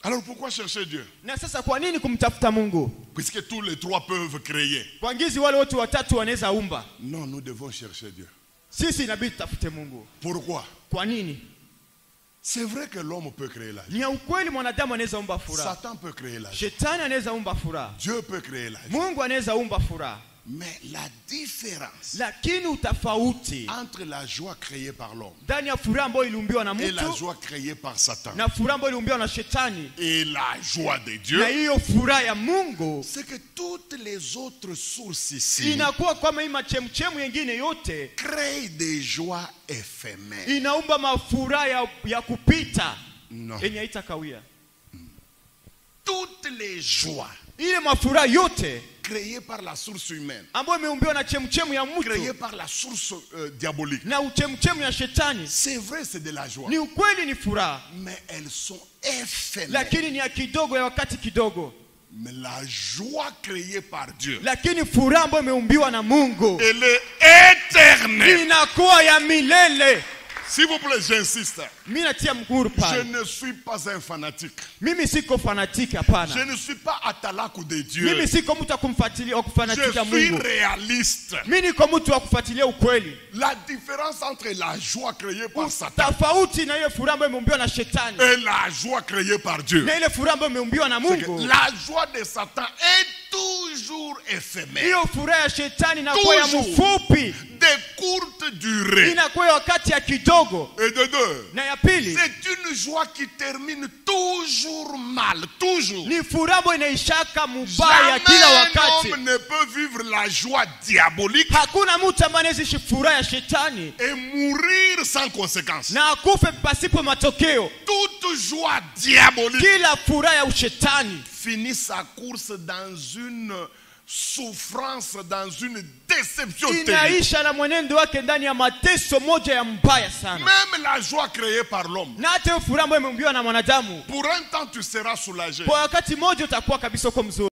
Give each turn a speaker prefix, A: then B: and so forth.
A: Alors pourquoi chercher Dieu
B: na sasa kwa nini kumtafuta mungu
A: Puisque tous les trois peuvent créer.
B: kwa ngizi wale wote watatu wanaweza umba
A: Non, nous devons chercher Dieu.
B: sisi inabidi tutafute mungu
A: Pourquoi
B: kwa nini
A: C'est vrai que l'homme peut créer la vie.
B: ni ya ukweli mwanadamu anaweza umba furaha
A: Satan peut créer la vie.
B: shetani anaweza umba furaha
A: Dieu peut créer la vie.
B: mungu anaweza umba furaha
A: Mais la différence
B: lakini utofauti
A: entre la joie créée par l'homme
B: ndani ya furaha ambayo iliumbiwa na
A: et la
B: mtu
A: joie créée par Satan
B: na furaha ambayo iliumbiwa na shetani
A: et la joie de Dieu,
B: na hiyo furaha ya mungu
A: c'est que toutes les autres sources ici
B: inakuwa kama hii machemchemu yengine yote
A: créent des joies éphémères.
B: inaumba mafuraha ya, ya kupita
A: Non.
B: yenye haitakawia
A: Toutes les joies
B: ile mafuraha yote
A: créées par la source humaine,
B: ambayo imeumbiwa na chemchemu ya
A: créées
B: mtu
A: par la source euh, diabolique,
B: na uchemchemu ya shetani
A: c'est vrai, c'est de la joie.
B: ni ukweli ni furaha
A: Mais elles sont éphémères.
B: lakini ni ya kidogo ya wakati kidogo
A: Mais la joie créée par Dieu,
B: lakini furaha ambayo imeumbiwa na mungu
A: elle est éternelle.
B: inakuwa ya milele
A: S'il vous plaît, j'insiste.
B: mi natia mguru
A: Je
B: pale
A: ne suis pas un fanatique.
B: mimi siko fanatiki
A: Je
B: hapana
A: ne suis pas atalaku de Dieu.
B: mimi siko mtu wa kumfuatilia wa
A: Je
B: kufanatika
A: suis
B: mungu
A: réaliste.
B: mi niko mtu wa kufuatilia ukweli
A: La différence entre la joie créée par Satan
B: tofauti na ile furaha ambayo imeumbiwa na shetani
A: et la joie créée par Dieu,
B: na ile furaha ambayo imeumbiwa na
A: c'est que
B: mungu
A: la joie de Satan est toujours éphémère,
B: hiyo furaha ya shetani inakuwa ya
A: Toujours.
B: mfupi
A: de courte durée.
B: inakuwa ya wakati ya kidogo
A: Et de deux,
B: na ya pili
A: c'est une joie qui termine toujours mal, toujours.
B: ni furaha ambayo inaishaka mubaya kila
A: Jamais un
B: wakati
A: homme ne peut vivre la joie diabolique
B: hakuna mtu ambaye anaishi furaha ya shetani
A: et mourir sans conséquence.
B: na akufe pasipo matokeo
A: Toute joie diabolique
B: kila furaha ya ushetani
A: finit sa course dans une souffrance, dans une déception terrible.
B: inaisha na mwenendo wake ndani ya mateso moja ya mbaya sana
A: Même la joie créée par l'homme,
B: na hata hiyo furaha ambayo imeumbiwa na mwanadamu
A: pour un temps tu seras soulagé.
B: kwa wakati mmoja utakuwa kabisa uko mzuri